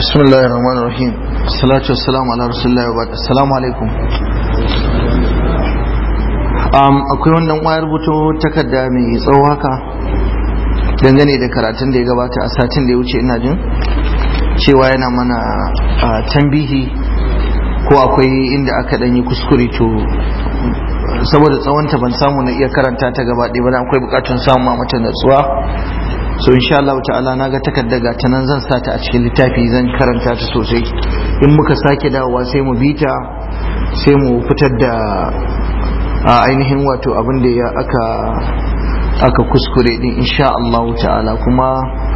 بسم الله الرحمن الرحيم الصلاة والسلام على رسول الله وبعد السلام عليكم um, akwai wannan wayar rubuto takarda mai tsawo haka dangane da karatun da ya gabata a satin da ya wuce ina jin cewa yana mana uh, tambihi ko akwai inda aka dan yi kuskure to saboda tsawonta ban samu na iya karanta ta gaba ɗaya ba akwai bukatun samun mata natsuwa so insha Allah ta'ala na ga takarda ga ta nan zan sata a cikin littafi zan karanta ta sosai in muka sake dawowa sai mu bita sai mu fitar da a ainihin wato abin da ya aka aka kuskure din insha Allah ta'ala kuma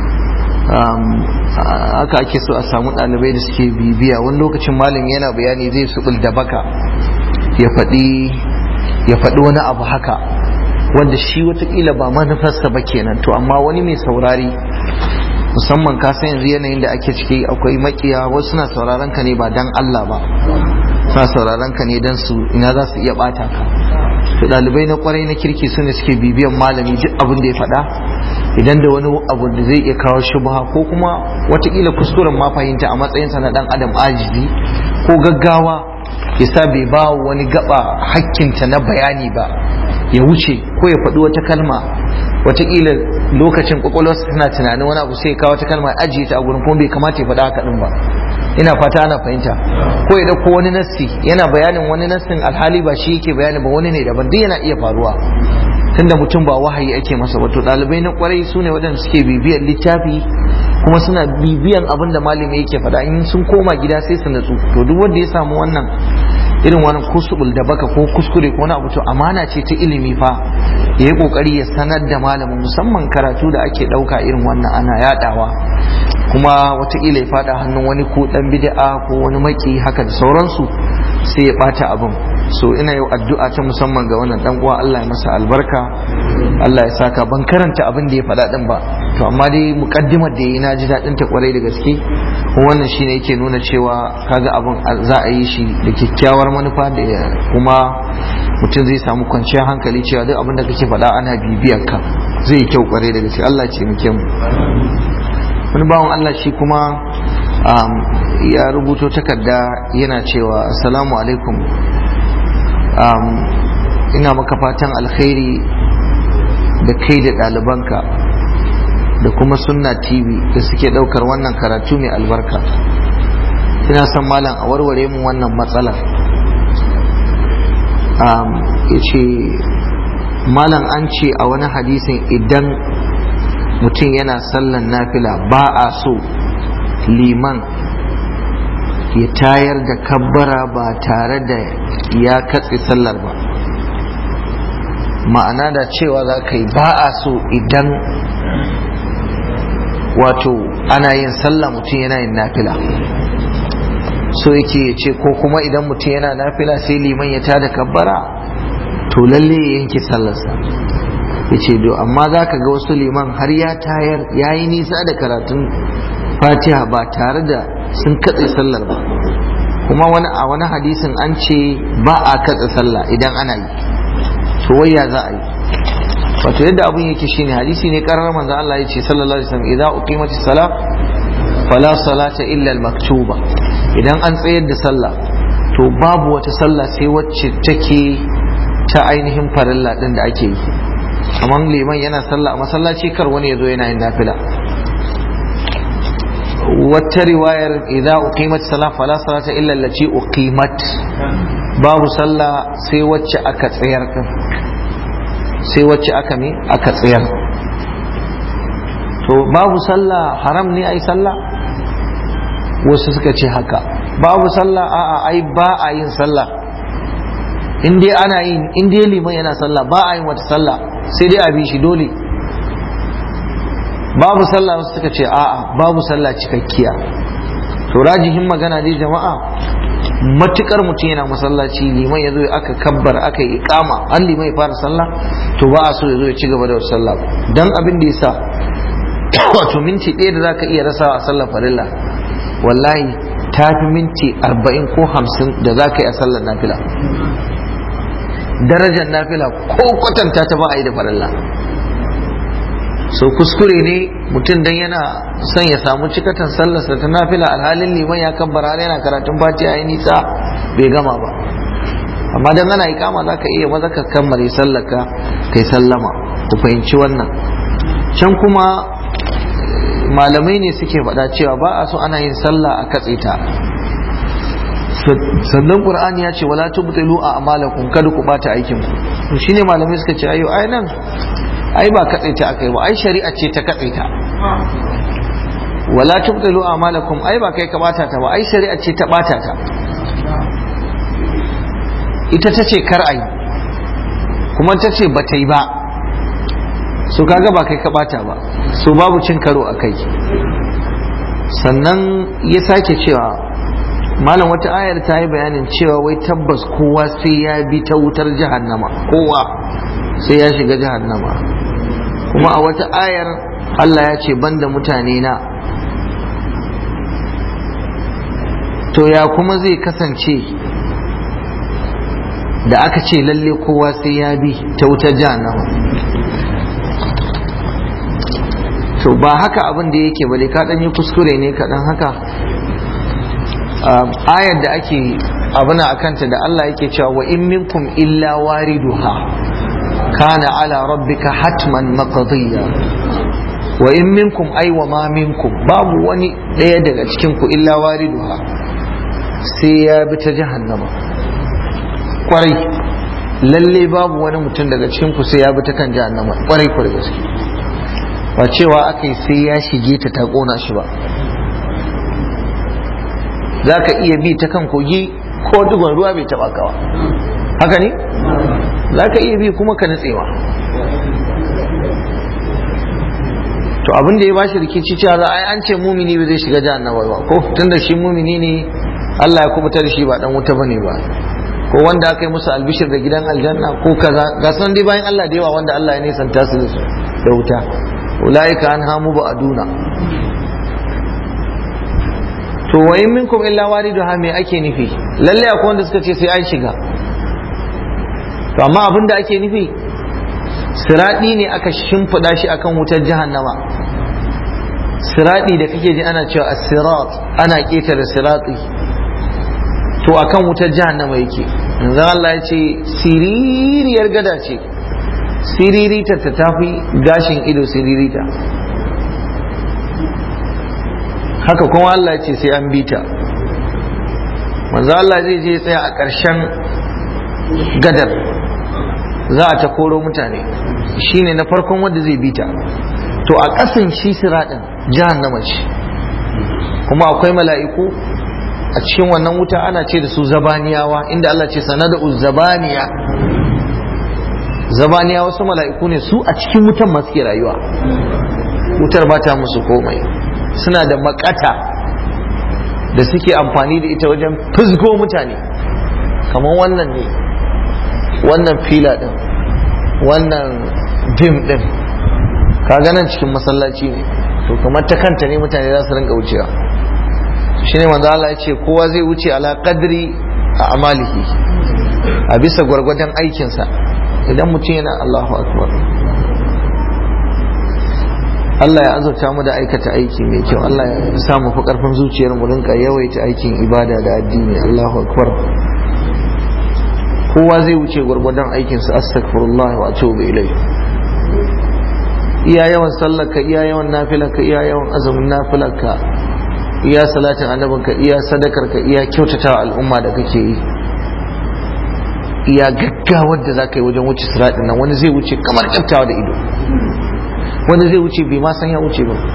aka ake so a samu ɗalibai da suke bibiya wani lokacin malami yana bayani zai subul da baka ya faɗi ya faɗi wani abu haka wanda shi watakila ba manufarsa ba kenan to amma wani mai saurari musamman ka san yanzu yanayin da ake ciki akwai makiya wasu suna sauraron ka ne ba dan Allah ba suna sauraron ka ne dan su ina za su iya bata ka to dalibai na kwarai na kirki su ne suke bibiyan malami duk abin da ya faɗa idan da wani abu da zai iya kawo shubha ko kuma watakila kuskuren ma fahimta a matsayinsa na dan adam ajizi ko gaggawa yasa bai ba wani gaba hakkinta na bayani ba ya wuce ko ya faɗi wata kalma wataƙila lokacin ƙwaƙwalwarsa tana tunanin wani abu sai ya kawo wata kalma ya ajiye ta a gurin kuma bai kamata ya faɗa haka ɗin ba ina fata ana fahimta ko ya ɗauko wani nassi yana bayanin wani nassin alhali ba shi yake bayani ba wani ne daban duk yana iya faruwa tunda mutum ba wahayi ake masa wato ɗalibai na kwarai su ne waɗanda suke bibiyar littafi kuma suna bibiyan abin da malami yake faɗa in sun koma gida sai su natsu to duk wanda ya samu wannan irin wani kusubul da baka ko kuskure ko wani abu to amana ce ta ilimi fa ya yi kokari ya sanar da malamin musamman karatu da ake ɗauka irin wannan ana yadawa kuma wataƙila ya faɗa hannun wani ko ɗan bid'a ko wani maki haka da sauransu sai ya ɓata abin so ina yau addu'a ta musamman ga wannan dan uwa Allah ya masa albarka Allah ya saka ban karanta abin da ya faɗa din ba to amma dai muqaddimar da yayi na ji daɗin ta kwarai da gaske wannan shine yake nuna cewa kaga abin za a yi shi da kyakkyawar manufa da kuma mutum zai samu kwanciyar hankali cewa duk abin da kake faɗa ana bibiyar ka zai yi kyau kwarai da gaske Allah ce muke mu wani bawan Allah shi kuma ya rubuto takarda yana cewa assalamu alaikum ina maka fatan alkhairi da kai da ɗalibanka da kuma sunna tv da suke ɗaukar wannan karatu mai albarka ina son malam a warware mu wannan matsalar ya ce malam an ce a wani hadisin idan mutum yana sallan nafila ba a so liman ya tayar da kabbara ba tare da ya katse sallar ba ma'ana da cewa za ka yi ba a so idan wato ana yin sallah mutum yana yin nafila so yake ya ce ko kuma idan mutum yana nafila sai liman ya tada kabbara to lalle ya yanke sallarsa ya ce do amma za ka ga wasu liman har ya tayar ya yi nisa da karatun fatiha ba tare da sun katse sallar ba kuma wani a wani hadisin an ce ba a katse sallah idan ana yi to waya za a yi wato yadda abun yake shine hadisi ne karar manzo Allah ya ce sallallahu alaihi wasallam idza uqimatis salah fala salata illa al-maktuba idan an tsayar da sallah to babu wata sallah sai wacce take ta ainihin farilla din da ake yi kamar liman yana sallah a masallaci kar wani ya zo yana yin nafila wata riwayar idza uqimat salah fala salata illa allati uqimat babu sallah sai wacce aka tsayar din sai wacce aka me aka tsayar to babu sallah haram ne ai sallah wasu suka ce haka babu sallah a'a ai ba a yin sallah in dai ana yin in dai liman yana sallah ba a yin wata sallah sai dai a bi shi dole babu sallah wasu suka ce a'a babu sallah cikakkiya to rajihin magana dai jama'a matukar mutum yana masallaci liman ya zo aka kabbar aka yi ikama an liman ya fara sallah to ba a so ya zo ya ci gaba da sallah dan abin da yasa wato minti ɗaya da zaka iya rasawa a sallar farilla wallahi ta fi minti arba'in ko hamsin da za ka yi a sallar nafila darajar nafila ko kwatanta ta ba a yi da farilla so kuskure ne mutum dan yana son ya samu cikatan sallarsa ta nafila alhalin liman ya kabbara yana karatun fatiha ya nisa bai gama ba amma dan ana ikama za ka iya maza ka kammare sallaka kai sallama ku fahimci wannan can kuma malamai ne suke faɗa cewa ba a so ana yin sallah a katse ta sannan qur'ani ya ce wala tubtilu a amalakum kada ku bata aikin ku to shine malamai suka ce ayo ai nan ai ba katse ta akai ba ai shari'a ce ta katse ta wala tubtilu a amalakum ai ba kai ka bata ta ba ai shari'a ce ta bata ta ita ta ce kar ai kuma ta ce ba ta yi ba so kaga ba kai ka bata ba so babu cin karo a kai sannan ya sake cewa malam wata ayar ta yi bayanin cewa wai tabbas kowa sai ya bi ta wutar jahannama kowa sai ya shiga jahannama kuma a wata ayar Allah ya ce banda mutane na to ya kuma zai kasance da aka ce lalle kowa sai ya bi ta wutar jahannama to ba haka abin da yake bale ka dan yi kuskure ne kaɗan haka ayar da ake abuna a kanta da Allah yake cewa wa in minkum illa wariduha kana ala rabbika hatman maqdiya wa in minkum ay wa ma minkum babu wani ɗaya daga cikin ku illa wariduha sai ya bi ta jahannama kwarai lalle babu wani mutum daga cikin ku sai ya bi ta kan jahannama kwarai kwarai gaske ba cewa aka yi sai ya shige ta ta kona shi ba za ka iya bi ta kan kogi ko dugon ruwa bai taba kawa haka ne za ka iya bi kuma ka nutsewa to abin da ya bashi rikici cewa za a yi an ce mumini ba zai shiga jahannama ba ko tunda shi mumini ne Allah ya kubuta da shi ba dan wuta bane ba ko wanda aka yi musu albishir da gidan aljanna ko kaza ga san dai bayan Allah da yawa wanda Allah ya nisanta su da wuta ulaika an hamu ba aduna to wa in minkum illa wariduha me ake nufi lalle akwai wanda suka ce sai an shiga to amma abin da ake nufi siradi ne aka shimfiɗa shi akan wutar jahannama siradi da kake ji ana cewa as-sirat ana ketare sirati to akan wutar jahannama yake yanzu Allah ya ce siririyar gada ce siririta ta tafi gashin ido siririta haka kuma Allah ce sai an bita manzo Allah zai je tsaya a ƙarshen gadar za a ta koro mutane shine na farkon wanda zai bita to a ƙasan shi siraɗin jahannama ce kuma akwai mala'iku a cikin wannan wuta ana ce da su zabaniyawa inda Allah ce sanada zabaniya zabaniya wasu mala'iku ne su a cikin wutan masu ke rayuwa wutar ba ta musu komai suna da makata da suke amfani da ita wajen fizgo mutane kamar wannan ne wannan fila din wannan dim din ka nan cikin masallaci ne to kamar ta kanta ne mutane za su rinka wucewa shine manzo Allah ya ce kowa zai wuce ala qadri a amalihi a bisa gwargwadon aikinsa idan mutum yana Allahu akbar Allah ya azurta mu da aikata aiki mai kyau Allah ya sa mu fi karfin zuciyar mu rinka yawaita aikin ibada da addini Allahu akbar kowa zai wuce gwargwadon aikin sa astaghfirullah wa atubu ilai iya yawan sallarka iya yawan nafilarka iya yawan azumin nafilarka iya salatin annabinka iya sadakarka iya kyautatawa al'umma da kake yi iya gaggawar da za ka yi wajen wuce siraɗin nan wani zai wuce kamar kyaftawa da ido wani zai wuce bai ma san ya wuce ba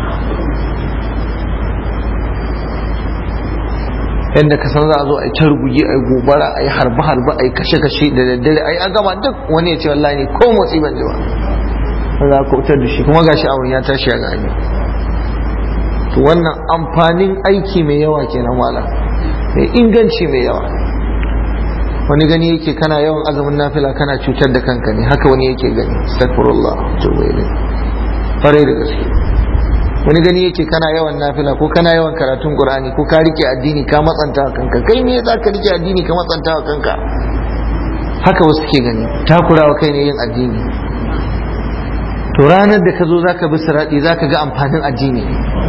yadda ka san za a zo a yi ta rubuge a yi gobara a yi harbe-harbe a yi kashe-kashe da daddare a yi an gama duk wani ya ce wallahi ne ko motsi ban ji ba za ka wutar da shi kuma gashi awon ya tashi ya gani to wannan amfanin aiki mai yawa kenan wala mai inganci mai yawa wani gani yake kana yawan azumin nafila kana cutar da kanka ne haka wani yake gani astaghfirullah tubu ilayhi fare da gaske wani gani yake kana yawan nafila ko kana yawan karatun qur'ani ko ka rike addini ka matsanta wa kanka kai me za ka rike addini ka matsanta wa kanka haka wasu ke gani takurawa kai ne yin addini to ranar da ka zo za ka bi siraɗi za ka ga amfanin addini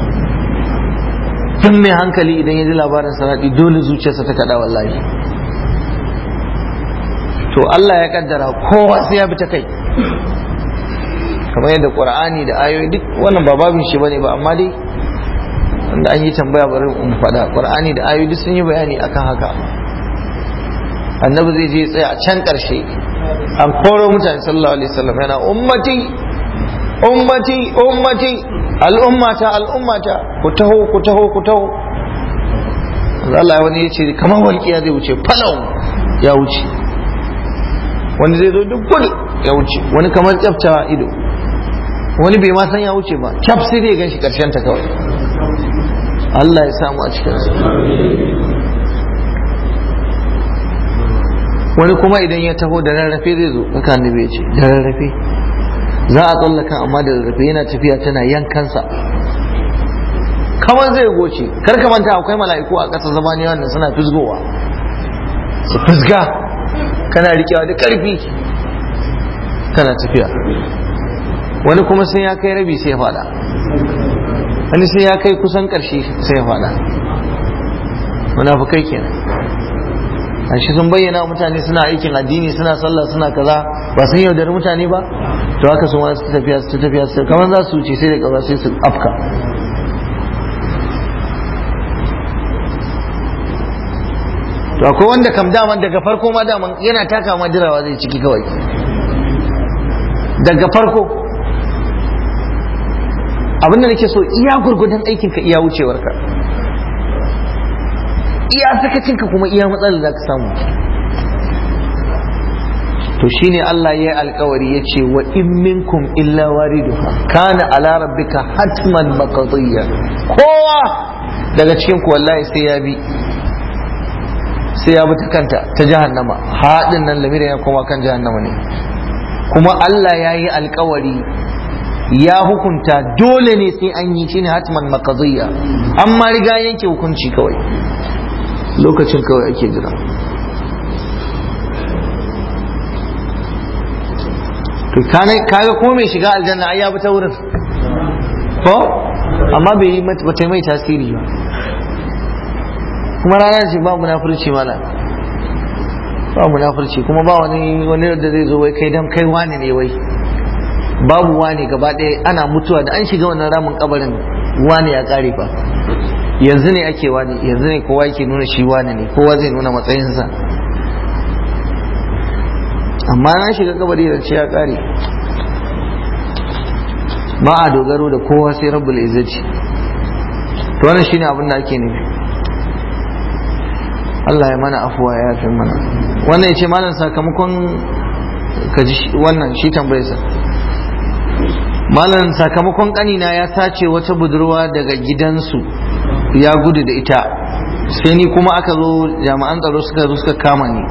tun mai hankali idan ya ji labarin siraɗi dole zuciyarsa ta kaɗa wallahi to Allah ya kaddara kowa sai ya bi ta kai kamar yadda ƙur'ani da ayoyi duk wannan ba babin shi bane ba amma dai wanda an yi tambaya bari in faɗa ƙur'ani da ayoyi duk sun yi bayani akan haka annabi zai je tsaya a can ƙarshe an koro mutane sallallahu alaihi wasallam yana ummati ummati ummati al'ummata al'ummata ku taho ku taho ku taho Allah wani ya ce kamar walƙiya zai wuce falau ya wuce wani zai zo duk gudu ya wuce wani kamar kyafta ido wani bai ma san ya wuce ba kyaf sai dai gan shi ƙarshen ta kawai Allah ya samu a cikinsa wani kuma idan ya taho da rarrafe zai zo haka annabi ya ce da rarrafe za a tsallaka amma da rarrafe yana tafiya tana yankansa kamar zai goce kar ka manta akwai mala'iku a ƙasa zamani wannan suna fisgowa su fisga kana rikewa da ƙarfi kana tafiya wani kuma sai ya kai rabi sai ya fada wani sai ya kai kusan ƙarshe sai ya fada munafukai kenan shi sun bayyana mutane suna aikin addini suna sallah suna kaza ba sun yaudari mutane ba to haka sun wasu tafiya su tafiya su kamar za su wuce sai da kaza sai su afka to akwai wanda kam daman daga farko ma daman yana taka ma jirawa zai ciki kawai daga farko abinda nake so iya gurgudan aikinka iya wucewarka iya sakacinka kuma iya matsalar da ka samu to shine Allah ya yi alkawari ya ce wa in minkum illa wariduha kana ala rabbika hatman maqdiya kowa daga cikin ku wallahi sai ya bi sai ya bi ta kanta ta jahannama haɗin nan lamira ya koma kan jahannama ne kuma Allah ya yi alkawari ya hukunta dole ne sai an yi shine hatman maqdiya amma riga yanke hukunci kawai lokacin kawai ake jira to kaga ko mai shiga aljanna ai ya bi ta wurin ko amma bai yi mata bata mai tasiri ba kuma rana ce ba munafurci mala ba munafurci kuma ba wani wani da zai zo wai kai dan kai wani ne wai babu wani gaba ɗaya ana mutuwa da an shiga wannan ramin kabarin wani ya kare fa yanzu ne ake wani yanzu ne kowa yake nuna shi wani ne kowa zai nuna matsayinsa amma na shiga kabari da ce ya kare ba a dogaro da kowa sai rabbul izzati to wannan shine abin da ake nufi Allah ya mana afuwa ya yafe mana wannan yace malam sakamakon kaji wannan shi tambayarsa malam sakamakon kanina ya sace wata budurwa daga gidansu ya gudu da ita sai ni kuma aka zo jami'an tsaro suka zo suka kama ni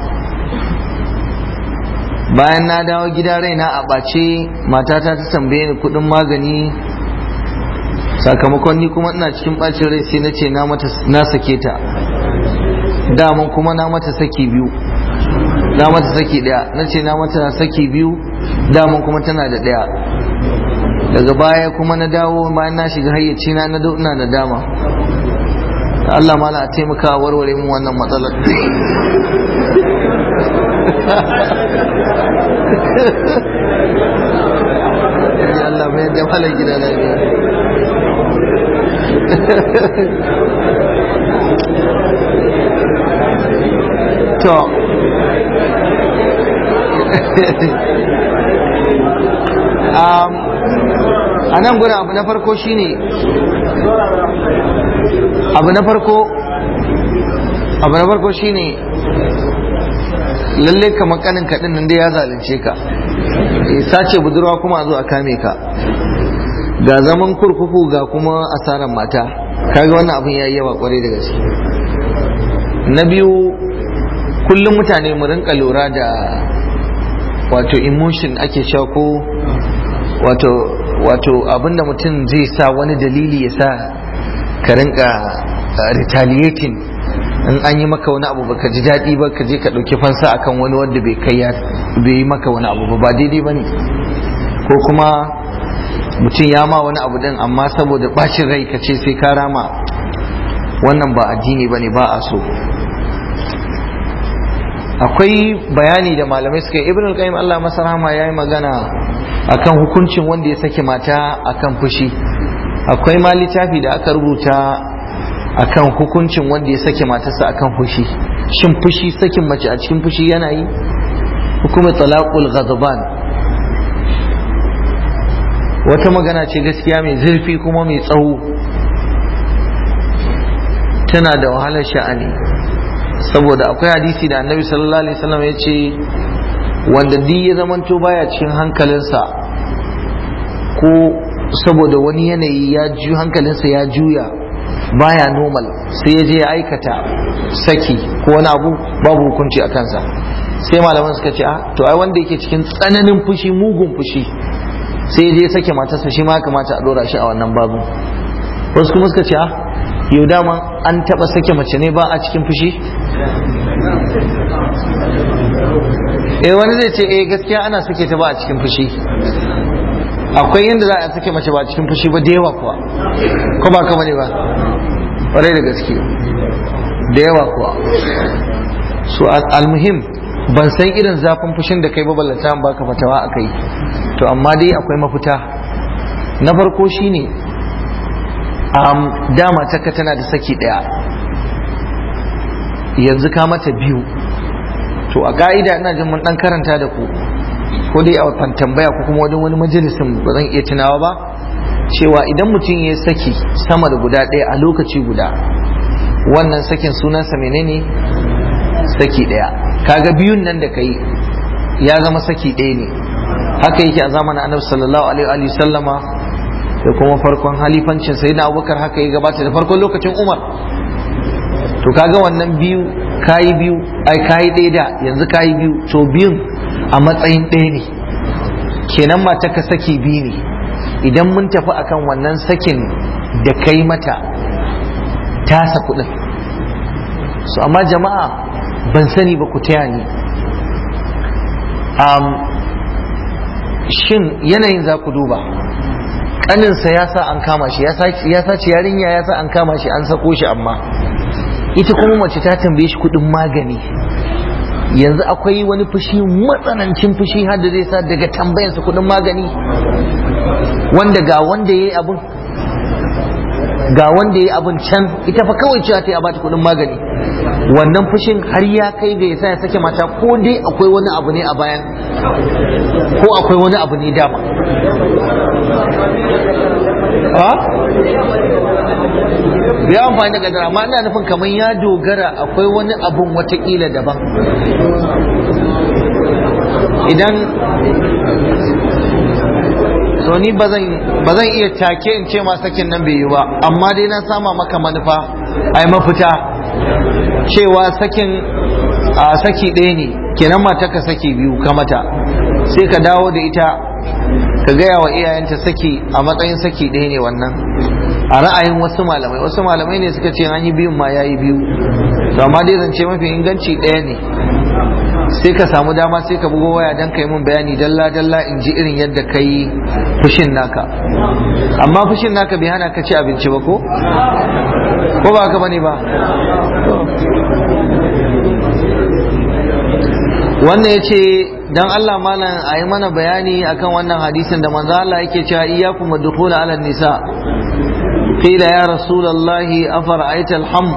bayan na dawo gida raina a ɓace matata ta tambaye ni kuɗin magani sakamakon ni kuma ina cikin ɓacin rai sai na ce na sake ta daman kuma na mata saki biyu na mata saki ɗaya na ce na mata saki biyu daman kuma tana da ɗaya daga baya kuma na dawo bayan na shiga hayyaci na na ina da dama Allah mala a taimaka warware mu wannan matsalar Allah mai da malar gida na ne to a nan guda abu na farko shine abu na farko abu na farko shine lalle ka makanin kaɗin nan dai ya zalunce ka sace budurwa kuma a zo a kame ka ga zaman kurkuku ga kuma asarar mata kaga wannan abin ya yi yawa kwarai da gaske na biyu kullum mutane mu rinka lura da wato emotion ake cewa ko wato wato abinda mutum zai sa wani dalili ya sa ka rinka retaliating in an yi maka wani abu baka ji daɗi ba ka je ka ɗauki fansa akan wani wanda bai kai bai yi maka wani abu ba ba daidai ba ne ko kuma mutum ya ma wani abu din amma saboda bacin rai ka ce sai ka rama wannan ba addini ba ne ba a so akwai bayani da malamai suka yi ibn al-qayyim Allah masa rahama yayi magana akan hukuncin wanda ya saki mata akan fushi akwai ma littafi da aka rubuta akan hukuncin wanda ya saki matarsa akan fushi shin fushi sakin mace a cikin fushi yana yi hukumar talaqul ghadban wata magana ce gaskiya mai zurfi kuma mai tsawo tana da wahalar sha'ani saboda akwai hadisi da annabi sallallahu alaihi wasallam ya ce wanda duk ya zamanto baya cikin hankalinsa ko saboda wani yanayi ya ju hankalinsa ya juya baya normal sai ya je ya aikata saki ko wani abu babu hukunci a kansa sai malaman suka ce ah to ai wanda yake cikin tsananin fushi mugun fushi sai ya je ya sake matarsa shi ma ya kamata a dora shi a wannan babu wasu kuma suka ce ah yau dama an taba sake mace ne ba a cikin fushi eh wani zai ce eh gaskiya ana sake ta ba a cikin fushi akwai yadda za a sake mace ba a cikin fushi ba da yawa kuwa ko ba kama ne ba ƙwarai da gaske da yawa kuwa so almuhim ban san irin zafin fushin da kai ba ballanta ba ka fatawa a kai to amma dai akwai mafita na farko shine um, dama taka tana da saki daya yanzu ka mata biyu to a ka'ida ina jin mun dan karanta da ku ko dai a watan tambaya ko kuma wajen wani majalisin ba zan iya tunawa ba cewa idan mutum ya saki sama da guda ɗaya a lokaci guda wannan sakin sunansa menene saki ɗaya kaga biyun nan da kai ya zama saki ɗaya ne haka yake a zamanin annabi sallallahu alaihi wa sallama da kuma farkon halifancin sai na abubakar haka ya gabata da farkon lokacin umar to kaga wannan biyu kayi biyu ai kayi ɗaya da yanzu kayi biyu to biyun a matsayin ɗaya ne kenan mata ka saki biyu ne idan mun tafi akan wannan sakin da kai mata tasa kuɗin so amma jama'a ban sani ba ku taya ni shin yanayin za ku duba ƙaninsa ya sa an kama shi ya sace yarinya ya sa an kama shi an sako shi amma ita kuma mace ta tambaye shi kuɗin magani yanzu akwai wani fushi matsanancin fushi har da zai sa daga tambayansa kuɗin magani wanda ga wanda ya yi abin ga wanda ya yi abin can ita fa kawai cewa ta yi a bata kuɗin magani wannan fushin har ya kai ga yasa ya sake mata ko dai akwai wani abu ne a bayan ko akwai wani abu ne dama ya amfani da kadara amma ina nufin kamar ya dogara akwai wani abun watakila daban idan so ni ba zan iya take in ce ma sakin nan bai yi ba amma dai na sama maka manufa ai mafita cewa sakin a saki ɗaya ne kenan mata ka saki biyu ka mata sai ka dawo da ita ka gaya wa iyayenta saki a matsayin saki ɗaya ne wannan a ra'ayin wasu malamai wasu malamai ne suka ce an yi biyun ma ya yi biyu to amma dai zance mafi inganci ɗaya ne sai ka samu dama sai ka bugo waya don ka yi min bayani dalla dalla in ji irin yadda ka yi fushin naka amma fushin naka bai hana ka ci abinci ba ko ko ba haka bane ba wannan ya ce don Allah malam a yi mana bayani akan wannan hadisin da manzo Allah yake cewa iyyakum wadkhul ala nisa qila ya rasulullahi afara'aita alham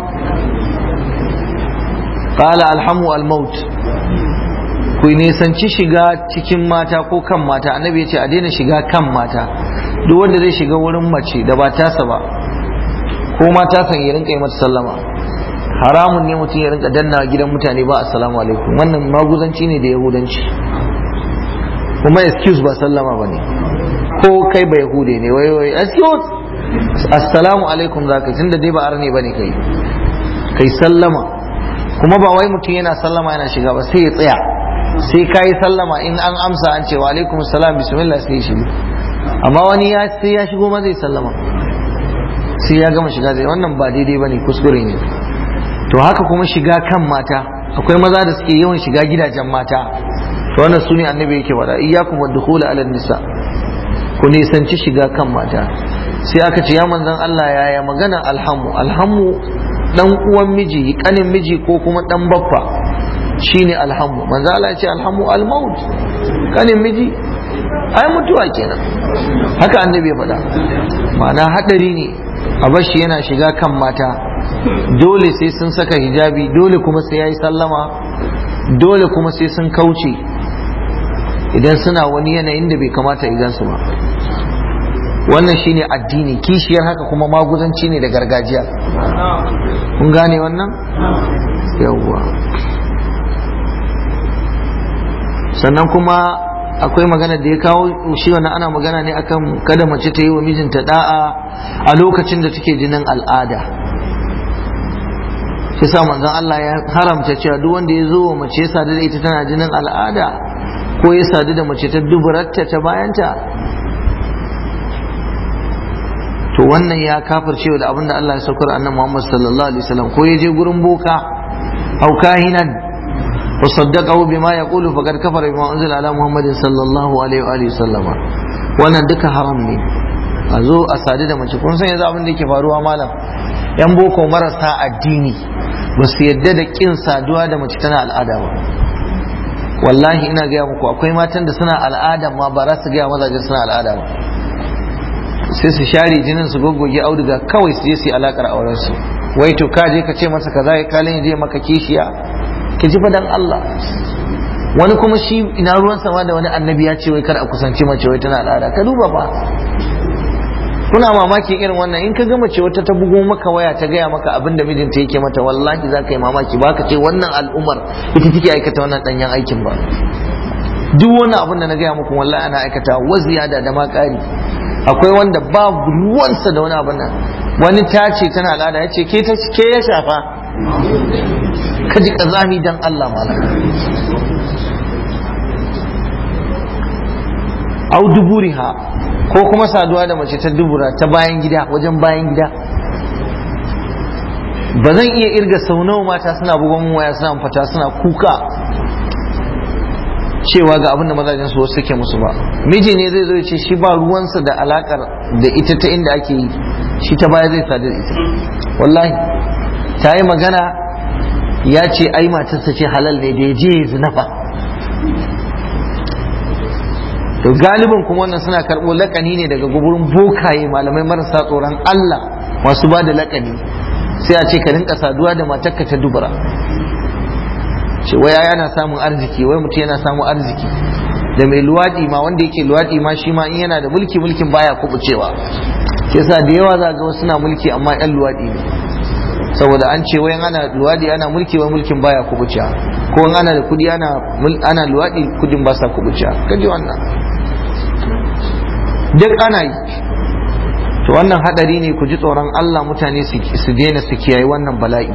qala alhamu almaut ku nisanci shiga cikin mata ko kan mata annabi ya ce a daina shiga kan mata duk wanda zai shiga wurin mace da ba tasa ba ko mata san ya rinka yi mata sallama haramun ne mutum ya rinka danna gidan mutane ba assalamu alaikum wannan maguzanci ne da yahudanci kuma excuse ba sallama ba ne ko kai ba yahude ne wai wai excuse assalamu alaikum za ka tunda dai ba arne ba ne kai kai sallama kuma ba wai mutum yana sallama yana shiga ba sai ya tsaya sai ka yi sallama in an amsa an ce wa alaikum salam bismillah sai ya shigo amma wani ya sai ya shigo ma zai sallama sai ya gama shiga zai wannan ba daidai ba ne kuskure ne to haka kuma shiga kan mata akwai maza da suke yawan shiga gidajen mata to wannan sune annabi yake faɗa iyyakum wadkhul ala nisa ku nisanci shiga kan mata sai aka ce ya manzan Allah yaya magana alhamu alhamu dan uwan miji kanin miji ko kuma dan baffa shine alhamu manzan Allah ya ce alhamu almaut kanin miji ai mutuwa kenan haka annabi ya faɗa ma'ana hadari ne a bashi yana shiga kan mata dole sai sun saka hijabi dole kuma sai yayi sallama dole kuma sai sun kauce idan suna wani yanayin da bai kamata idan su ba wannan shine addini kishiyar haka kuma maguzanci ne da gargajiya kun gane wannan yawwa sannan kuma akwai magana da ya kawo shi wannan ana magana ne akan kada mace ta yi wa mijinta da'a a lokacin da take jinin al'ada shi sa manzon Allah ya haramta cewa duk wanda ya zo wa mace ya sadu da ita tana jinin al'ada ko ya sadu da mace ta duburatta ta bayanta to wannan ya kafar cewa da abinda Allah ya saukar annabi Muhammad sallallahu alaihi wasallam ko ya je gurin boka au kahinan wa saddaqahu bima yaqulu faqad kafara bima unzila ala Muhammadin sallallahu alaihi wa alihi wasallam wannan duka haram ne a zo a sadu da mace kun san yanzu abin da yake faruwa malam yan boko marasa addini ba su yadda da kin saduwa da mace tana al'ada ba wallahi ina gaya muku akwai matan da suna al'ada ma ba za su gaya mazajen suna al'ada ba sai su share jinin su goggoge auduga kawai su je su yi alakar auren su wai to ka je ka ce masa kaza ya kalin je maka kishiya ki ji fadan Allah wani kuma shi ina ruwan sama da wani annabi ya ce wai kar a kusanci mace wai tana al'ada ka duba ba kuna mamakin irin wannan in ka ga mace wata ta bugo maka waya ta gaya maka abin da mijinta yake mata wallahi za ka yi mamaki ba ka ce wannan al'ummar ita take aikata wannan danyen aikin ba duk wani abin da na gaya muku wallahi ana aikata wa ziyada da ma ƙari akwai wanda ba ruwansa da wani abin nan wani ta ce tana al'ada ya ce ke ya shafa ka ji kazami dan Allah malam au duburiha ko kuma saduwa da mace ta dubura ta bayan gida wajen bayan gida ba zan iya irga sau nawa mata suna bugon waya suna fata suna kuka cewa ga abin da mazajen su wasu suke musu ba miji ne zai zo ya ce shi ba ruwansa da alakar da ita ta inda ake yi shi ta baya zai sadu da ita wallahi ta yi magana ya ce ai matarsa ce halal ne da ya je ya zinafa to galibin kuma wannan suna karɓo lakani ne daga guburin bokaye malamai marasa tsoron Allah masu ba da lakani sai a ce ka rinka saduwa da matarka ta dubura ce wai yana samun arziki wai mutum yana samun arziki da mai luwaɗi ma wanda yake luwaɗi ma shi ma in yana da mulki mulkin baya kubucewa sai sa da yawa za ga wasu na mulki amma yan luwaɗi ne saboda an ce wai ana luwaɗi ana mulki wai mulkin baya kubucewa ko in ana da kuɗi ana ana luwaɗi kudin ba sa kubucewa kaji wannan duk ana yi to wannan hadari ne ku ji tsoron Allah mutane su daina su kiyaye wannan bala'i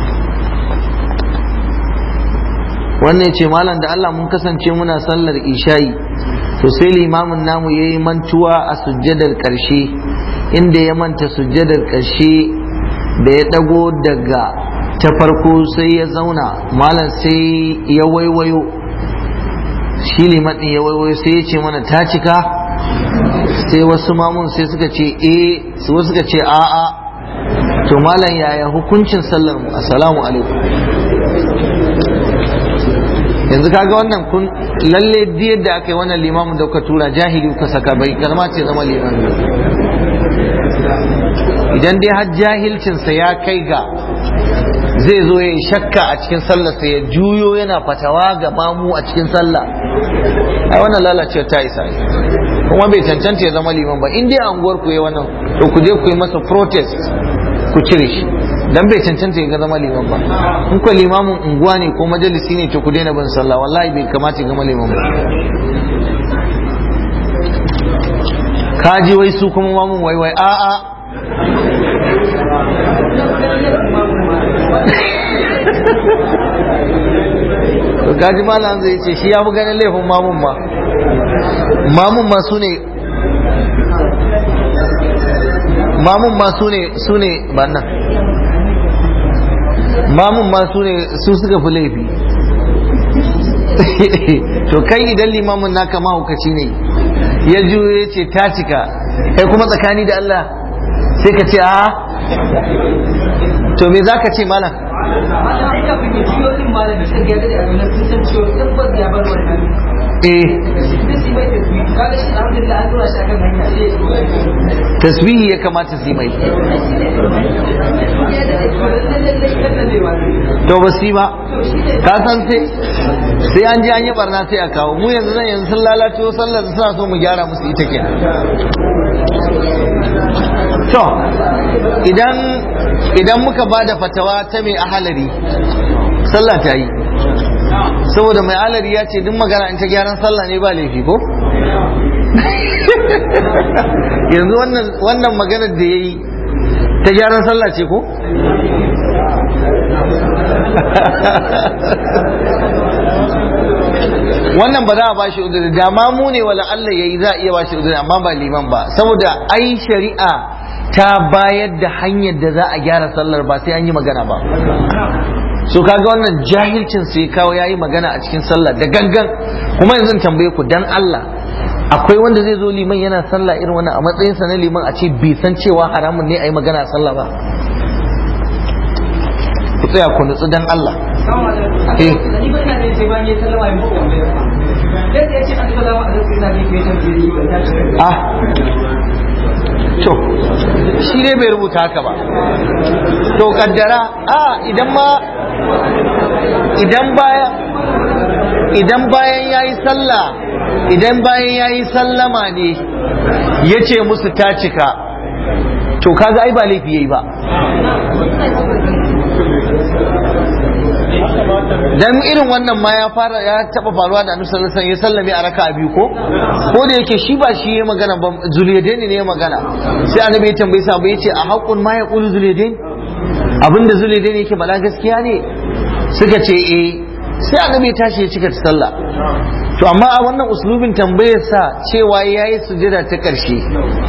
wannan ce malam da Allah mun kasance muna sallar isha'i to sai limamin namu ya yi mantuwa a sujjadar ƙarshe inda ya manta sujjadar ƙarshe da ya ɗago daga ta farko sai ya zauna malam sai ya waiwayo shi liman ya waiwayo sai ya ce mana ta cika sai wasu mamun sai suka ce eh wasu suka ce a'a to malam yaya hukuncin sallar mu assalamu alaikum yanzu kaga wannan kun lalle yadda aka yi wannan limamin da kuka tura jahili kuka saka bai kalma ce zama limamin idan dai har jahilcinsa ya kai ga zai zo ya yi shakka a cikin sallarsa ya juyo yana fatawa ga mamu a cikin sallah ai wannan lalacewa ta isa kuma bai cancanta ya zama liman ba in dai anguwar ku yi wannan to ku je ku yi masa protest ku cire shi dan bai cancanta ya zama liman ba in ku limamin unguwa ne ko majalisi ne to ku daina bin sallah wallahi bai kamata ya zama liman ba kaji wai su kuma mamun wai wai a'a to kaji malam zai ce shi ya fi ganin laifin mamun ma mamun ma su ne mamun ma su ne su ne ba nan mamun ma su ne su suka fi laifi to kai idan limamin naka mahaukaci ne ya juyo ya ce ta cika kai kuma tsakani da Allah sai ka ce a to me za ka ce malam eh tasbihi ya kamata su yi mai to ba su yi ba ka san sai sai an ji an yi barna sai a kawo mu yanzu nan yanzu sun lalace sallar suna so mu gyara musu ita kenan to idan idan muka ba da fatawa ta mai ahalari sallah ta yi saboda mai ahalari ya ce duk magana in ta gyaran sallah ne ba laifi ko yanzu wannan maganar da ya yi ta gyaran sallah ce ko wannan ba za a bashi udiri da ma mu ne wala Allah yayi za a iya bashi udiri amma ba liman ba saboda ai shari'a ta bayar da hanyar da za a gyara sallar ba sai an yi magana ba so kaga wannan jahilcin sai kawo yayi magana a cikin sallah da gangan kuma yanzu tambaye ku dan Allah akwai wanda zai zo liman yana sallah irin wannan a matsayinsa na liman a ce bai san cewa haramun ne a yi magana a sallah ba ku tsaya ku nutsu dan Allah eh ah to shi ne bai rubuta haka ba to kaddara a idan ma idan baya idan bayan yayi sallah idan bayan yayi sallama ne ya ce musu ta cika to kaga ai ba laifi yayi ba dan irin wannan ma ya fara ya taba faruwa da annabi sallallahu alaihi wasallam ya sallame a raka'a biyu ko ko da yake shi ba shi ya magana ba zuliyadaini ne ya magana sai annabi ya tambaye sa ba yace a haqqun ma yaqulu zuliyadain abinda zuliyadaini yake bala gaskiya ne suka ce eh sai annabi ya tashi ya cika sallah to amma a wannan uslubin tambayar sa cewa yayi sujada ta karshe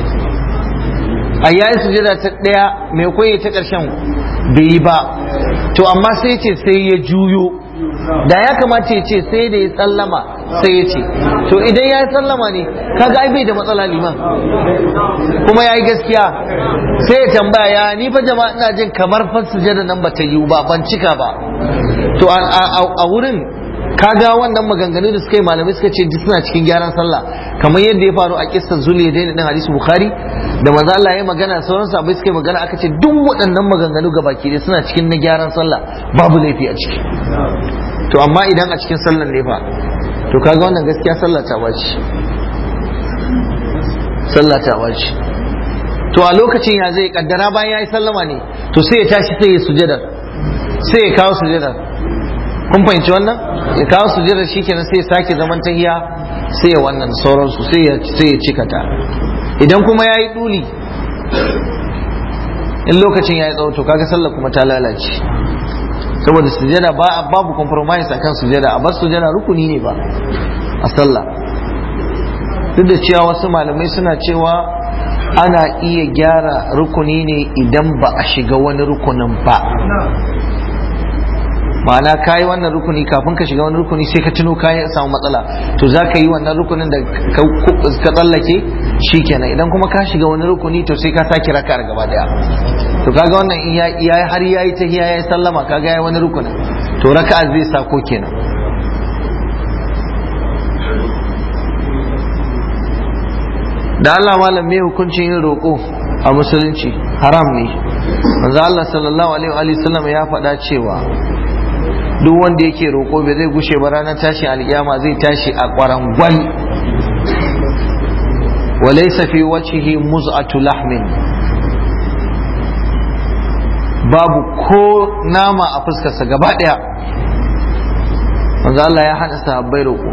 a yayi sujada ta daya mai koyi ta karshen bai yi ba to amma sai ce sai ya juyo da ya kamata ya ce sai da ya sallama sai ya ce to idan ya sallama ne kaga ai bai da matsala liman kuma ya yi gaskiya sai ya tambaya ya ni fa jama'a ina jin kamar fa sujada nan ba ta yiwu ba ban cika ba to a wurin kaga wannan maganganu da suka yi malamai suka ce duk suna cikin gyaran sallah kamar yadda ya faru a kissar zuliya daina din hadisi bukhari da manzo Allah ya magana sauran sahabbai suka yi magana aka ce duk waɗannan maganganu ga baki dai suna cikin na gyaran sallah babu laifi a ciki to amma idan a cikin sallan ne fa to kaga wannan gaskiya sallah ta baci sallah ta baci to a lokacin ya zai kaddara bayan ya yi sallama ne to sai ya tashi sai ya sujadar sai ya kawo sujadar kun fahimci wannan ya kawo sujjada shikenan sai ya sake zaman tahiya sai ya wannan sauransu sai ya sai ya cika ta idan kuma yayi duli in lokacin yayi tsawo to kaga sallar kuma ta lalace saboda sujjada ba babu compromise akan sujjada a bar sujjada rukuni ne ba a sallah duk da cewa wasu malamai suna cewa ana iya gyara rukuni ne idan ba a shiga wani rukunin ba ma'ana ka yi wannan rukuni kafin ka shiga wani rukuni sai ka tuno ka samu matsala to za ka yi wannan rukunin da ka tsallake shi kenan idan kuma ka shiga wani rukuni to sai ka sake raka gaba daya to kaga wannan in ya har ya yi tahiya ya yi sallama kaga ya wani rukunin to raka'a zai sako kenan da Allah malam me hukuncin yin roƙo a musulunci haram ne manzo Allah sallallahu alaihi wa sallam ya faɗa cewa duk wanda yake roƙo bai zai gushe ba ranar tashi alƙiyama zai tashi a ƙwarangwal walaysa fi wajhihi muz'atu lahmin babu ko nama a fuskarsa gaba ɗaya manzo Allah ya hana sahabbai roƙo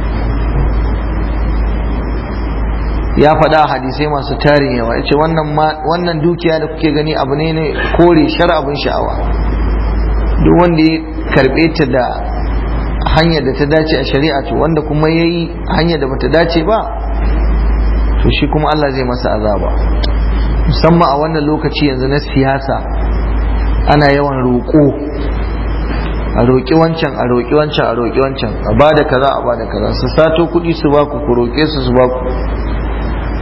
ya faɗa a hadisai masu tarin yawa ya ce wannan dukiya da kuke gani abu ne ne kore shar abin sha'awa duk wanda ya karɓe ta da hanyar da ta dace a shari'a to wanda kuma ya yi hanyar da bata dace ba to shi kuma Allah zai masa azaba musamman a wannan lokaci yanzu na siyasa ana yawan roƙo a roƙi wancan a roƙi wancan a roƙi wancan a ba da kaza a ba da kaza su sato kuɗi su ba ku ku roƙe su su ba ku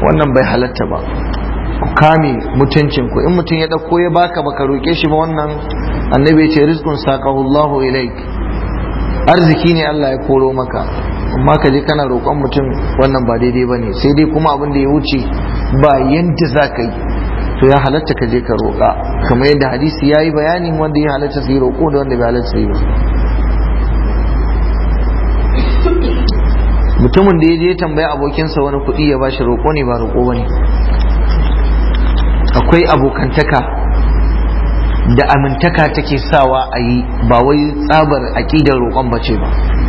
wannan bai halatta ba ku kame mutuncin ku in mutum ya dauko ya baka baka roke shi ba wannan annabi ya ce rizqun saqahu Allahu ilaik arziki ne Allah ya koro maka amma ka je kana roƙon mutum wannan ba daidai bane sai dai kuma abin da ya wuce ba yanda za ka yi to ya halatta ka je ka roƙa kamar yadda hadisi ya yi bayanin wanda ya halatta su yi roƙo da wanda bai halatta su yi ba mutumin da ya je tambaya abokinsa wani kuɗi ya bashi roƙo ne ba roƙo ba ne akwai abokantaka da amintaka take sawa a yi ba wai tsabar aƙidar roƙon ba ce ba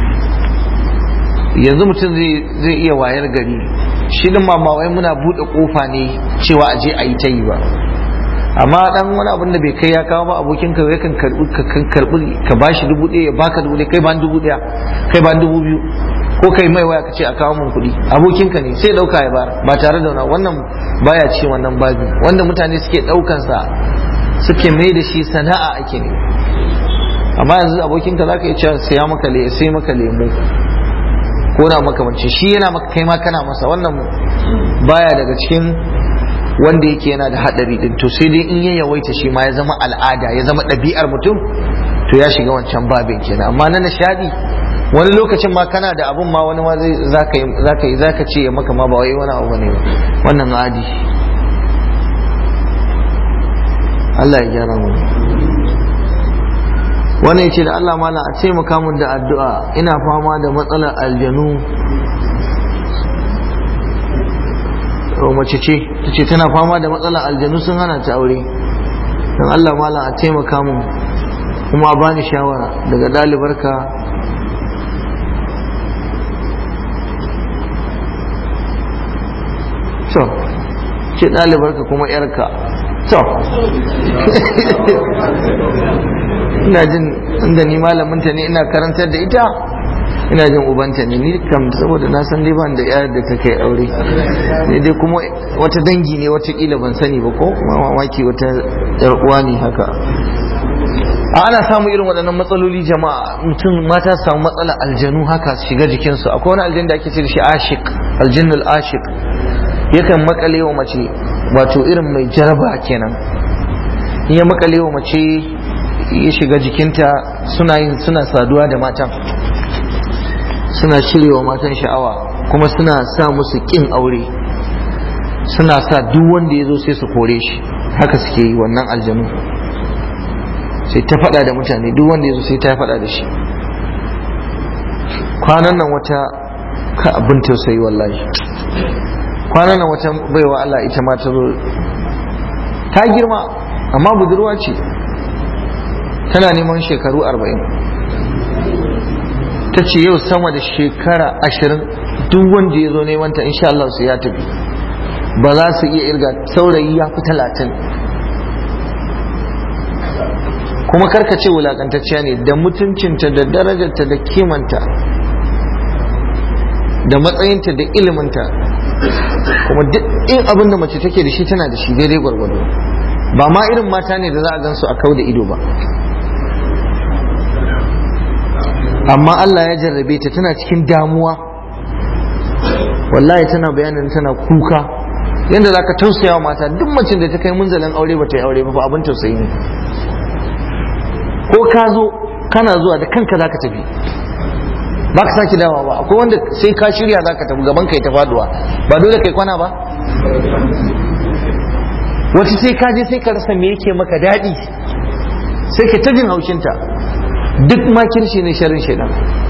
yanzu mutum zai iya wayar gari shi din ma wai muna buɗe ƙofa ne cewa a je a yi ta yi ba amma dan wani abin da bai kai ya kawo ba abokin ka ya kan karbi kan karbi ka bashi dubu ɗaya ya baka dubu ɗaya kai ban dubu ɗaya kai ban dubu biyu ko kai mai waya ka ce a kawo mun kuɗi abokin ka ne sai ɗauka ya bara ba tare da wani wannan baya ci wannan babi wanda mutane suke ɗaukan sa suke mai da shi sana'a ake ne amma yanzu abokin ka zaka iya cewa saya maka le sai maka lemu ko na makamancin shi yana maka kai ma kana masa wannan baya daga cikin wanda yake yana da hadari din to sai dai in ya yawaita shi ma ya zama al'ada ya zama ɗabi'ar mutum to ya shiga wancan babin kenan amma na nishadi wani lokacin ma kana da abun ma wani ma zai zaka yi zaka yi zaka ce ya maka ma ba wai wani abu bane wannan adi Allah ya gyara mu wannan yace da Allah mala a taimaka mun da addu'a ina fama da matsalar aljanu mace ce ta ce tana fama da matsalar aljanu sun hana ta aure don Allah mala a taimaka mun kuma a bani shawara daga ɗalibarka so ce ɗalibarka kuma yarka so ina jin inda ni malaminta ne ina karantar da ita ina jin ubanta ne ni kam saboda na san dai ban da yar da ta kai aure ne dai kuma wata dangi ne watakila ban sani ba ko mamaki wata yar uwa ne haka a ana samun irin waɗannan matsaloli jama'a mutum mata su samu matsalar aljanu haka su shiga jikinsu akwai wani aljan da ake ce da shi ashik aljinnul ashik yakan makale wa mace wato irin mai jaraba kenan in ya makale wa mace ya shiga jikinta suna yin suna saduwa da matan suna cirewa matan sha'awa kuma suna sa musu kin aure suna sa duk wanda ya zo sai su kore shi haka suke yi wannan aljanu sai ta faɗa da mutane duk wanda ya zo sai ta faɗa da shi kwanan nan wata ka abin tausayi wallahi kwanan nan wata baiwa Allah ita ma ta zo ta girma amma budurwa ce tana neman shekaru arba'in ta ce yau sama da shekara ashirin duk wanda ya zo neman ta insha Allah su ya tafi ba za su iya irga saurayi ya fi talatin kuma karka ce wulakantacciya ne da mutuncinta da darajarta da kimanta da matsayinta da iliminta kuma duk in abin da mace take da shi tana da shi daidai gwargwado ba ma irin mata ne da za a gan su a kau da ido ba amma Allah ya jarrabe ta tana cikin damuwa wallahi tana bayanin tana kuka yadda za ka tausaya wa mata duk macin da ta kai munzalin aure ba ta yi aure ba fa abin tausayi ne ko ka zo kana zuwa da kanka za ka tafi ba ka sake dawa ba akwai wanda sai ka shirya za ka tafi gaban kai ta faduwa ba dole kai kwana ba wata sai ka je sai ka rasa me yake maka daɗi sai ka ta jin haushinta duk makirci ne sharin shaidan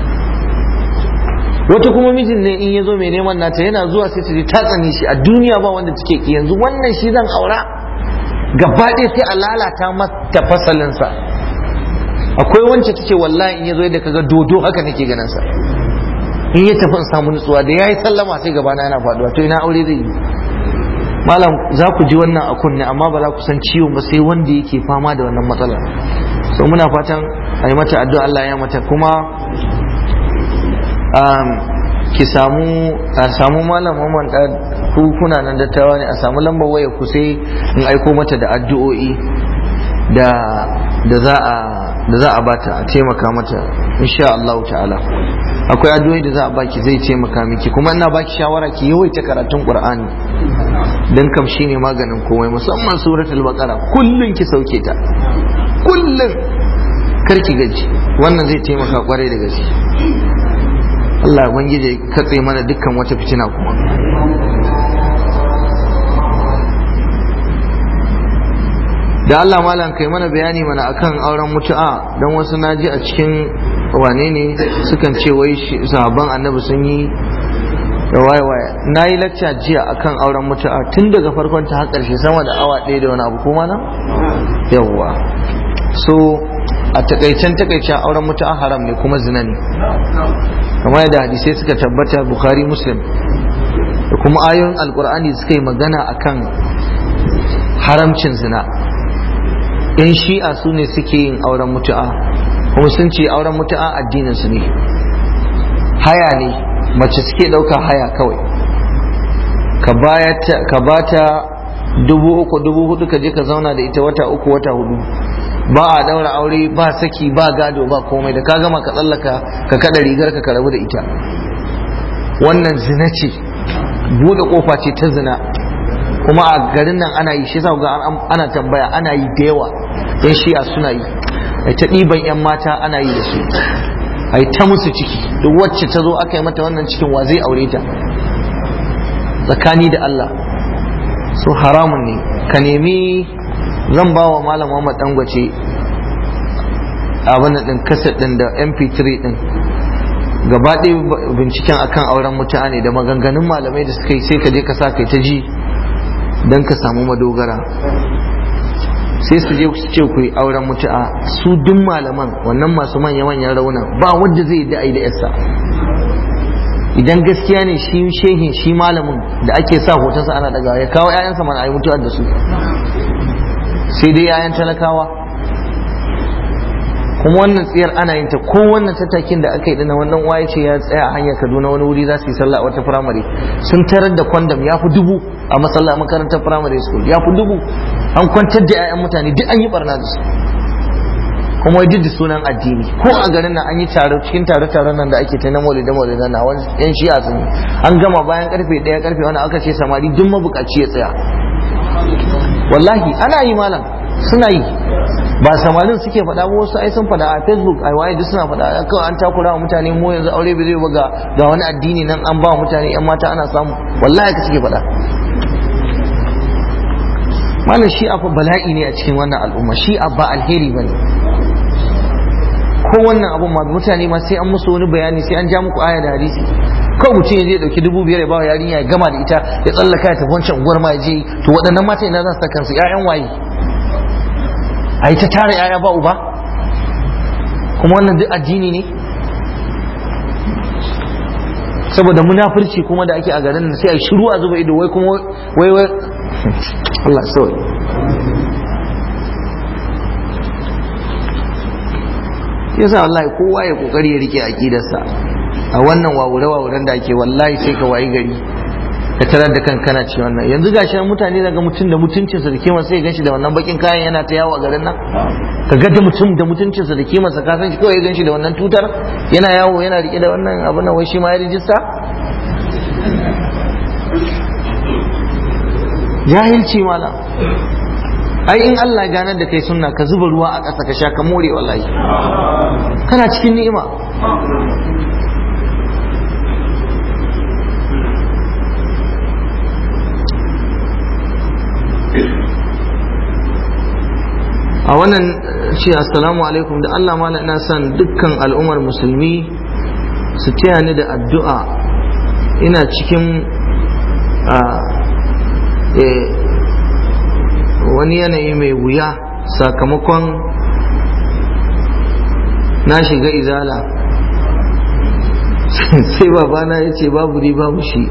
wata kuma mijin ne in ya zo mai neman nata yana zuwa sai ta je ta tsani shi a duniya ba wanda take ki yanzu wannan shi zan aura gaba ɗaya sai a lalata mata fasalinsa akwai wance ta ce wallahi in ya zo yadda kaga dodo haka nake ganin sa in ya tafi in samu nutsuwa da yayi sallama sai gabana yana faduwa to ina aure zai yi malam za ku ji wannan a kunne amma ba za ku san ciwon ba sai wanda yake fama da wannan matsalar so muna fatan a yi mata addu'a Allah ya mata kuma ki samu a samu malam Muhammad da ku kuna nan dattawa ne a samu lambar waya ku sai in aiko mata da addu'o'i da da za a da za a bata a taimaka mata insha Allah ta'ala akwai addu'o'i da za a baki zai ce maka miki kuma ina baki shawara ki yawaita karatun qur'ani dan kam shine maganin komai musamman suratul baqara kullun ki sauke ta kullun kar ki gaji wannan zai taimaka kwarai da gaske Allah ubangiji katse mana dukkan wata fitina kuma da Allah malam kai mana bayani mana akan auren mutu'a don wasu naji a cikin wane ne sukan ce wai sahabban annabi sun yi da waye waye na yi lacca jiya akan auren mutu'a tun daga farkon ta har ƙarshe sama da awa ɗaya da wani abu kuma na yawwa so a takaicen takaicen auren mutu'a haram ne kuma zina ne kamar yadda hadisai suka tabbata bukhari muslim da kuma ayoyin alkur'ani suka yi magana akan haramcin zina yan shi'a su ne suke yin auren mutu'a kuma sun ce auren mutu'a addinin su ne haya ne mace suke ɗauka haya kawai ka ba ta dubu uku dubu hudu ka je ka zauna da ita wata uku wata hudu ba a daura aure ba saki ba gado ba komai da ka gama ka tsallaka ka kada rigar ka rabu da ita wannan zina ce buɗe kofa ce ta zina kuma a garin nan ana yi shi sa ga ana tambaya ana yi da yawa yan shi'a suna yi ai ta ɗiban yan mata ana yi da su ai ta musu ciki duk wacce ta zo aka yi mata wannan cikin wa zai aure ta tsakani da Allah so haramun ne ka nemi zan ba wa malam Muhammad Dangwace abin din kaset din da mp3 din gaba ɗaya binciken akan auren mutane da maganganun malamai da suka yi sai ka je ka sa kai ta ji don ka samu madogara sai su je su ce ku yi auren mutu'a su duk malaman wannan masu manya manyan rauna ba wanda zai da da yasa idan gaskiya ne shi shehin shi malamin da ake sa hotonsa ana daga ya kawo 'ya'yansa mana a yi mutuwar da su sai dai 'ya'yan talakawa kuma wannan tsiyar ana yin ta ko wannan tattakin da aka yi dana wannan waye ce ya tsaya a hanyar kaduna wani wuri za su yi sallah a wata firamare sun tarar da kwandam ya fi dubu a masallah makarantar firamare school ya fi dubu an kwantar da 'ya'yan mutane duk an yi barna da su kuma duk da sunan addini ko a garin nan an yi taro cikin tare taron nan da ake ta na maulida maulida na wani yan shi'a sun yi an gama bayan karfe ɗaya karfe wani aka ce samari duk mabukaci ya tsaya wallahi ana yi malam suna yi ba samarin suke faɗa ba wasu ai sun faɗa a facebook ai waye duk suna faɗa kawai an takura wa mutane mu yanzu aure bai zai ba ga ga wani addini nan an ba wa mutane yan mata ana samu wallahi ka suke faɗa malam shi'a fa bala'i ne a cikin wannan al'umma shi'a ba alheri bane ko wannan abun ma mutane ma sai an musu wani bayani sai an ja muku aya da hadisi kawai mutum ya je dauki dubu biyar ya bawa yarinya ya gama da ita ya tsallaka ya tafi wancan unguwar ma ya je to waɗannan mata ina za su ta kansu ƴaƴan waye a yi ta tara ƴaƴa ba uba kuma wannan duk addini ne saboda munafurci kuma da ake a garin nan sai a shiru a zuba ido wai kuma wai wai Allah sorry yasa wallahi kowa ya kokari ya rike aqidarsa a wannan wawure wawuren da ake wallahi sai ka wayi gari ka tarar da kan kana ci wannan yanzu gashi mutane daga mutum da mutuncinsa da kima sai ganshi da wannan bakin kayan yana ta yawo a garin nan ka ga da mutum da mutuncinsa da kimarsa ka san shi kawai ganshi da wannan tutar yana yawo yana rike da wannan abin nan wai shi ma ya rijista jahilci malam ai in Allah ganar da kai sunna ka zuba ruwa a ƙasa ka sha ka more wallahi kana cikin ni'ima a wannan ce assalamu alaikum da Allah mala ina son dukkan al'ummar musulmi su taya ni da addu'a ina cikin wani yanayi mai wuya sakamakon na shiga izala sai babana ya ce babu ni babu shi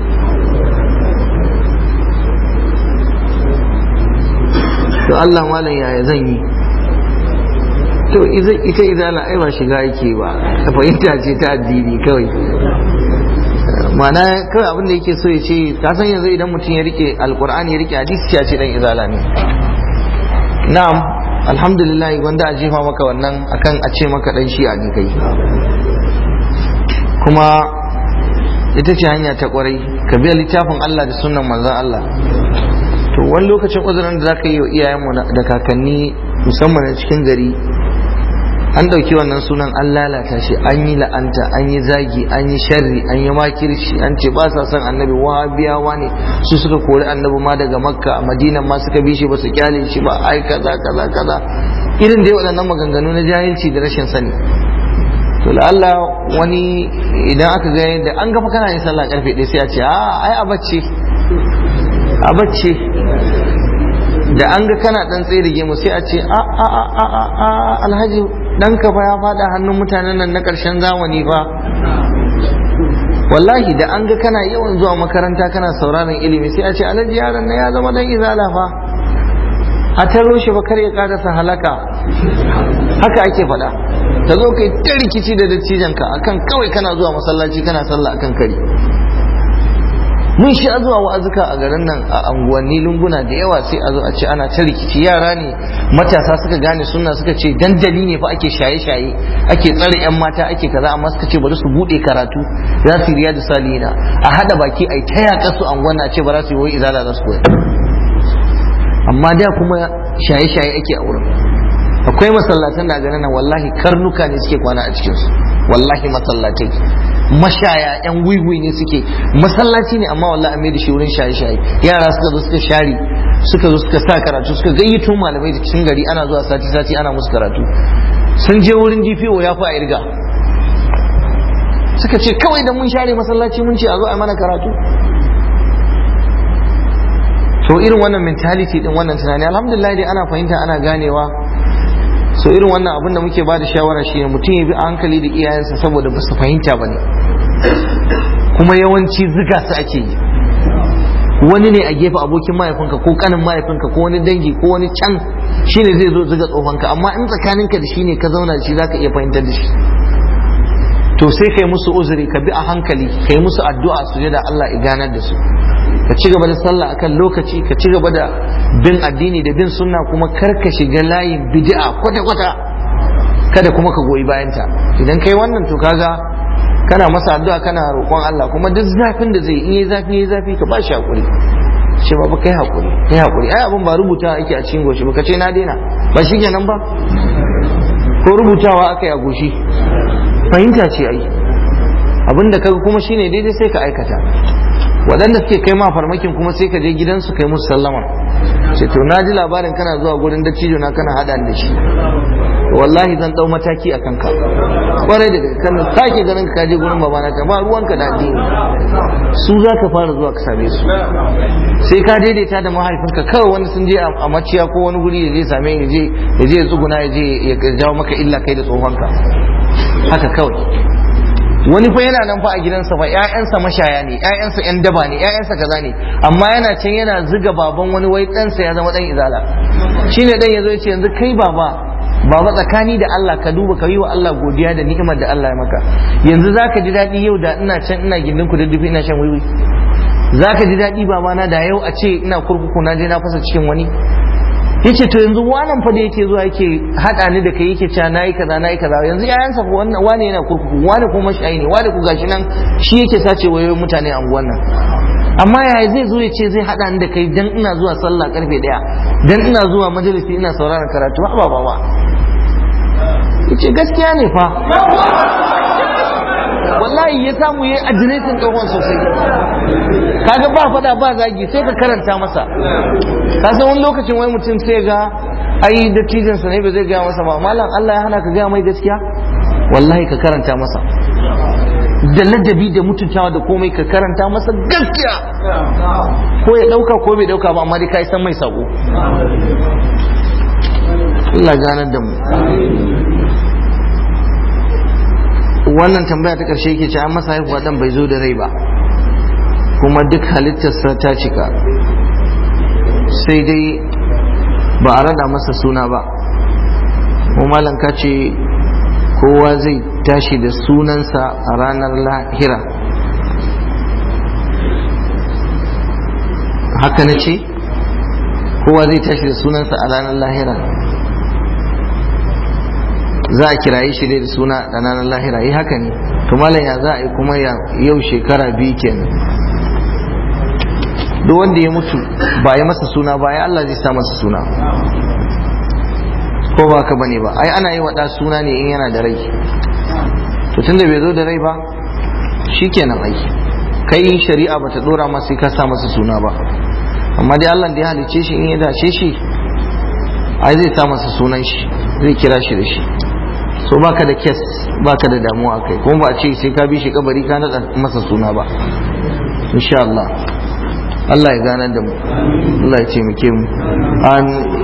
to Allah malam yaya zan yi to ita izala ai ba shiga yake ba ta fahimta ce ta addini kawai mana kawai abin da yake so ya ce ka san yanzu idan mutum ya rike alkur'ani ya rike hadisi ya ce dan izala ne na'am alhamdulillah wanda a jefa maka wannan akan a ce maka dan shi'a ne kai kuma ita ce hanya ta kwarai ka biya littafin Allah da sunan manzan Allah to wani lokacin uzurin da zaka yi wa iyayenmu da kakanni musamman a cikin gari an ɗauki wannan sunan an lalata shi an yi la'anta an yi zagi an yi sharri an yi makirci an ce ba sa son annabi wahabiyawa ne su suka kori annabi ma daga makka a madina ma suka bi shi ba su kyale shi ba ai kaza kaza kaza irin dai waɗannan maganganu na jahilci da rashin sani to la'alla wani idan aka ga da an gafa kana yin sallah karfe ɗaya sai a ce a ai a bacci a bacci da an ga kana dan tsaye da gemu sai a ce a a a a a alhaji ɗanka fa ya faɗa hannun mutanen nan na ƙarshen zamani fa wallahi da an ga kana yawan zuwa makaranta kana sauraron ilimi sai a ce alhaji yaron na ya zama dan izala fa a taro shi ba kar ya karasa halaka haka ake faɗa ta zo kai ta rikici da dattijanka akan kawai kana zuwa masallaci kana sallah akan kari mun sha zuwa wa'azuka a garin nan a anguwanni lunguna da yawa sai a zo a ce ana ta rikici yara ne matasa suka gane sunna suka ce dandali ne fa ake shaye-shaye ake tsare yan mata ake kaza amma suka ce bari su bude karatu za su riya da salina a hada baki ai ta yaƙa su anguwan a ce ba za su yi wai izala za su koya amma da kuma shaye-shaye ake a wurin akwai masallatan da ganin nan wallahi karnuka ne suke kwana a cikinsu wallahi masallatai mashaya yan wiwi ne suke masallaci ne amma wallahi mai da shi wurin shaye-shaye yara suka zo suka share suka zo suka sa karatu suka gayyato malamai da cikin gari ana zuwa sati-sati ana musu karatu sun je wurin DPO ya fi a irga suka ce kawai da mun share masallaci mun ce a zo a mana karatu to irin wannan mentality din wannan tunani alhamdulillah dai ana fahimta ana ganewa so irin wannan abin da muke ba da shawara shi ne mutum ya bi a hankali da iyayensa saboda ba su fahimta ba ne kuma yawanci ziga su ake yi wani ne a gefe abokin mahaifinka ko kanin mahaifinka ko wani dangi ko wani can shine zai zo ziga tsohonka amma in tsakaninka da shi ne ka zauna da shi zaka iya fahimtar da shi to sai kai musu uzuri ka bi a hankali kai musu addu'a su da Allah ya ganar da su ka ci gaba da sallah akan lokaci ka ci gaba da bin addini da bin sunna kuma kar ka shiga layin bid'a kwata kwata kada kuma ka goyi bayanta idan kai wannan to kaga kana masa addu'a kana roƙon Allah kuma duk zafin da zai in yi zafi yi zafi ka ba shi hakuri ce ba kai hakuri kai hakuri ai abin ba rubuta ake a cikin goshi ba ka ce na daina ba shi kenan ba ko rubutawa aka yi a goshi fahimta ce ai abinda kaga kuma shine daidai sai ka aikata waɗanda suke kai ma farmakin kuma sai ka je gidansu kai musu sallama ce to na ji labarin kana zuwa gurin dattijo na kana hada da shi wallahi zan dau mataki a kanka kwarai da kan sake ganin ka je gurin babana ka ba ruwanka da addini su za ka fara zuwa ka same su sai ka daidaita da mahaifinka kawai wani sun je a maciya ko wani guri ya je same ya je ya je ya tsuguna ya je ya jawo maka illa kai da tsohonka haka kawai wani fa yana nan fa a gidansa fa ƴaƴansa mashaya ne ƴaƴansa ƴan daba ne ƴaƴansa kaza ne amma yana can yana ziga baban wani wai ɗansa ya zama ɗan izala shine ɗan yazo ya ce yanzu kai baba baba tsakani da Allah ka duba ka yi wa Allah godiya da ni'imar da Allah ya maka yanzu zaka ji daɗi yau da ina can ina gindin ku duddufi ina shan wiwi zaka ji daɗi babana da yau a ce ina kurkuku na je na fasa cikin wani yace to yanzu wannan fa da yake zuwa yake hada ni da kai yake cewa nayi kaza nayi kaza yanzu yayansa fa wannan wani yana kurkuku wani kuma shayi ne wani ku gashi nan shi yake sace wayoyin mutane a unguwan nan amma yaya zai zo ya ce zai hada ni da kai dan ina zuwa sallah karfe daya dan ina zuwa majalisi ina sauraron karatu ba ba ba yace gaskiya ne fa wallahi ya samu yayi adiresin tsohon sosai kaga ba fada ba zagi sai ka karanta masa ka san wani lokacin wai mutum sai ga ai dattijin sa ne ba zai gaya masa ba malam Allah ya hana ka gaya mai gaskiya wallahi ka karanta masa da ladabi da mutuntawa da komai ka karanta masa gaskiya ko ya dauka ko bai dauka ba amma dai kai san mai sako Allah ganar da mu wannan tambaya ta ƙarshe yake ce an masa haihuwa dan bai zo da rai ba kuma duk halittarsa ta cika sai dai ba a rada masa suna ba mu malam ka ce kowa zai tashi da sunansa a ranar lahira haka na ce kowa zai tashi da sunansa a ranar lahira za a kiraye shi dai da suna ɗananan lahira yi haka ne to malam ya za a yi kuma yau shekara biyu kenan duk wanda ya mutu ba ya masa suna ba ya Allah zai sa masa suna ko ba ka bane ba ai ana yi waɗa suna ne in yana da rai to tunda bai zo da rai ba shikenan ai kai shari'a bata dora masa sai ka sa masa suna ba amma dai Allah da ya halice shi in ya dace shi ai zai sa masa sunan shi zai kira shi da shi so baka da kes baka da damuwa kai kuma ba a ce sai ka bi shi kabari ka nada masa suna ba insha Allah Allah ya ganar da mu Allah ya taimake mu